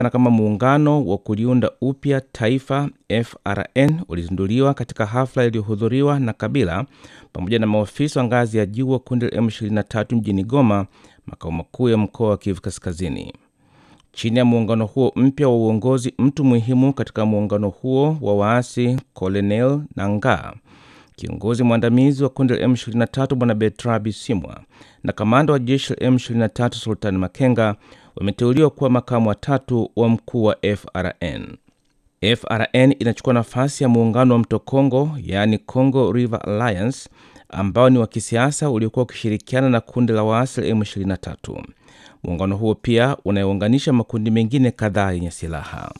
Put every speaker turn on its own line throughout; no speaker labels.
na kama muungano wa kuliunda upya taifa FRN ulizinduliwa katika hafla iliyohudhuriwa na Kabila pamoja na maofisa wa ngazi ya juu wa kundi la M23 mjini Goma, makao makuu ya mkoa wa Kivu Kaskazini. Chini ya muungano huo mpya wa uongozi, mtu muhimu katika muungano huo wa waasi Colonel Nangaa, kiongozi mwandamizi wa kundi la M23 Bwana Bertrand Bisimwa na kamanda wa jeshi la M23 Sultan Makenga wameteuliwa kuwa makamu watatu wa mkuu wa FRN. FRN inachukua nafasi ya muungano wa mto Congo, yaani Congo River Alliance, ambao ni wa kisiasa uliokuwa ukishirikiana na kundi la waasi la M23. Muungano huo pia unayounganisha makundi mengine kadhaa yenye silaha.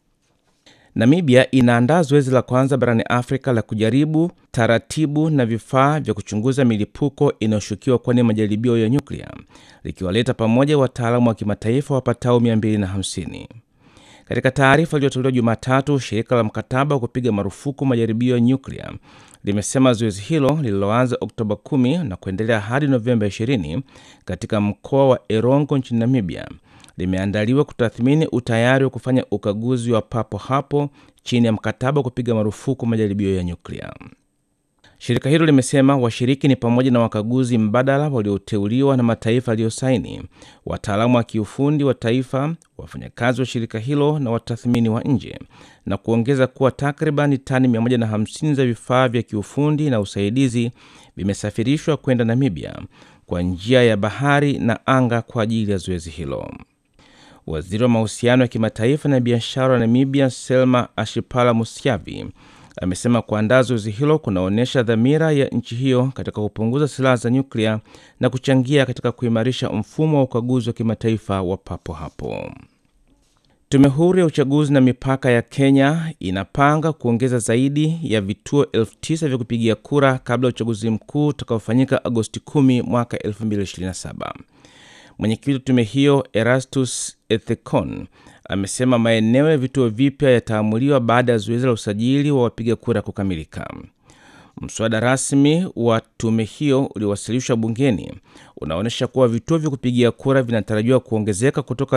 Namibia inaandaa zoezi la kwanza barani Afrika la kujaribu taratibu na vifaa vya kuchunguza milipuko inayoshukiwa kuwa ni majaribio ya nyuklia, likiwaleta pamoja wataalamu wa kimataifa wapatao 250. Katika taarifa iliyotolewa Jumatatu, shirika la mkataba wa kupiga marufuku majaribio ya nyuklia limesema zoezi hilo lililoanza Oktoba 10 na kuendelea hadi Novemba 20 katika mkoa wa Erongo nchini Namibia limeandaliwa kutathmini utayari wa kufanya ukaguzi wa papo hapo chini ya mkataba wa kupiga marufuku majaribio ya nyuklia. Shirika hilo limesema washiriki ni pamoja na wakaguzi mbadala walioteuliwa na mataifa yaliyosaini, wataalamu wa kiufundi wa taifa, wafanyakazi wa shirika hilo na watathmini wa nje, na kuongeza kuwa takriban tani 150 za vifaa vya kiufundi na usaidizi vimesafirishwa kwenda Namibia kwa njia ya bahari na anga kwa ajili ya zoezi hilo. Waziri wa mahusiano ya kimataifa na biashara wa Namibia, Selma Ashipala Musyavi, amesema kuandaa zoezi hilo kunaonyesha dhamira ya nchi hiyo katika kupunguza silaha za nyuklia na kuchangia katika kuimarisha mfumo wa ukaguzi wa kimataifa wa papo hapo. Tume huru ya uchaguzi na mipaka ya Kenya inapanga kuongeza zaidi ya vituo elfu tisa vya kupigia kura kabla ya uchaguzi mkuu utakaofanyika Agosti 10 mwaka 2027. Mwenyekiti wa tume hiyo Erastus Ethekon amesema maeneo ya vituo vipya yataamuliwa baada ya zoezi la usajili wa wapiga kura kukamilika. Mswada rasmi wa tume hiyo uliowasilishwa bungeni unaonyesha kuwa vituo vya kupigia kura vinatarajiwa kuongezeka kutoka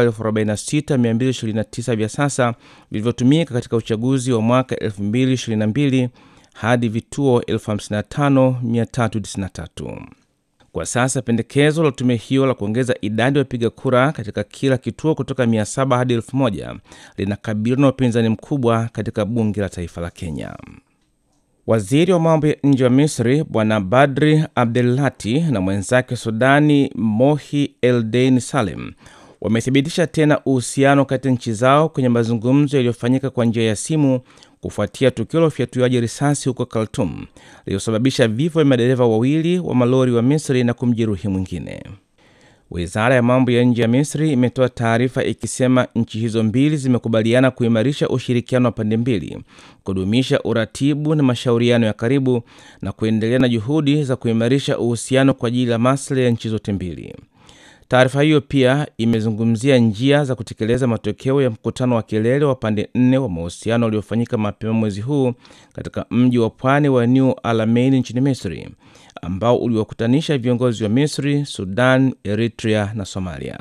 46229 vya sasa vilivyotumika katika uchaguzi wa mwaka 2022 hadi vituo 55393. Kwa sasa pendekezo la tume hiyo la kuongeza idadi ya wapiga kura katika kila kituo kutoka 700 hadi 1000 linakabiliwa na upinzani mkubwa katika bunge la taifa la Kenya. Waziri wa mambo ya nje wa Misri Bwana Badri Abdelati na mwenzake Sudani Mohi Eldein Salem wamethibitisha tena uhusiano kati ya nchi zao kwenye mazungumzo yaliyofanyika kwa njia ya simu kufuatia tukio la ufyatuaji risasi huko Khartoum lililosababisha vifo vya madereva wawili wa malori wa Misri na kumjeruhi mwingine. Wizara ya mambo ya nje ya Misri imetoa taarifa ikisema nchi hizo mbili zimekubaliana kuimarisha ushirikiano wa pande mbili, kudumisha uratibu na mashauriano ya karibu na kuendelea na juhudi za kuimarisha uhusiano kwa ajili ya maslahi ya nchi zote mbili. Taarifa hiyo pia imezungumzia njia za kutekeleza matokeo ya mkutano wa kilele wa pande nne wa mahusiano uliofanyika mapema mwezi huu katika mji wa pwani wa New Alamein nchini Misri, ambao uliwakutanisha viongozi wa Misri, Sudan, Eritrea na Somalia.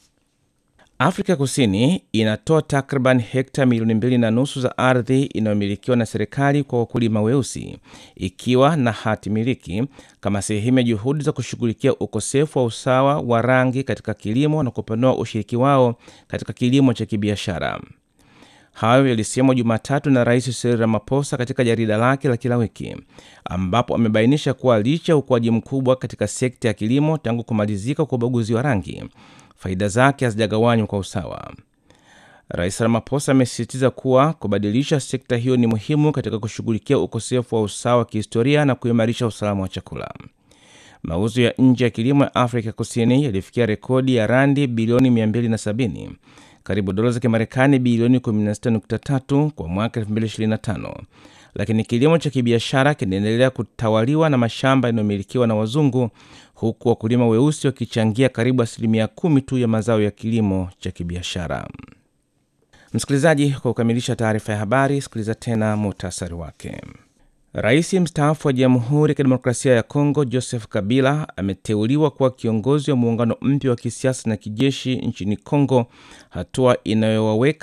Afrika Kusini inatoa takriban hekta milioni mbili na nusu za ardhi inayomilikiwa na serikali kwa wakulima weusi ikiwa na hati miliki kama sehemu ya juhudi za kushughulikia ukosefu wa usawa wa rangi katika kilimo na kupanua ushiriki wao katika kilimo cha kibiashara. Hayo yalisemwa Jumatatu na Rais Cyril Ramaphosa katika jarida lake la kila wiki, ambapo amebainisha kuwa licha ya ukuaji mkubwa katika sekta ya kilimo tangu kumalizika kwa ubaguzi wa rangi faida zake hazijagawanywa kwa usawa. Rais Ramaphosa amesisitiza kuwa kubadilisha sekta hiyo ni muhimu katika kushughulikia ukosefu wa usawa wa kihistoria na kuimarisha usalama wa chakula. Mauzo ya nje ya kilimo ya Afrika Kusini yalifikia rekodi ya randi bilioni 270, karibu dola za Kimarekani bilioni 16.3 kwa mwaka 2025, lakini kilimo cha kibiashara kinaendelea kutawaliwa na mashamba yanayomilikiwa na wazungu huku wakulima weusi wakichangia karibu asilimia kumi tu ya mazao ya kilimo cha kibiashara. Msikilizaji, kwa kukamilisha taarifa ya habari, sikiliza tena muhtasari wake. Rais mstaafu wa Jamhuri ya Kidemokrasia ya Kongo Joseph Kabila ameteuliwa kuwa kiongozi wa muungano mpya wa kisiasa na kijeshi nchini Kongo, hatua inayowaweka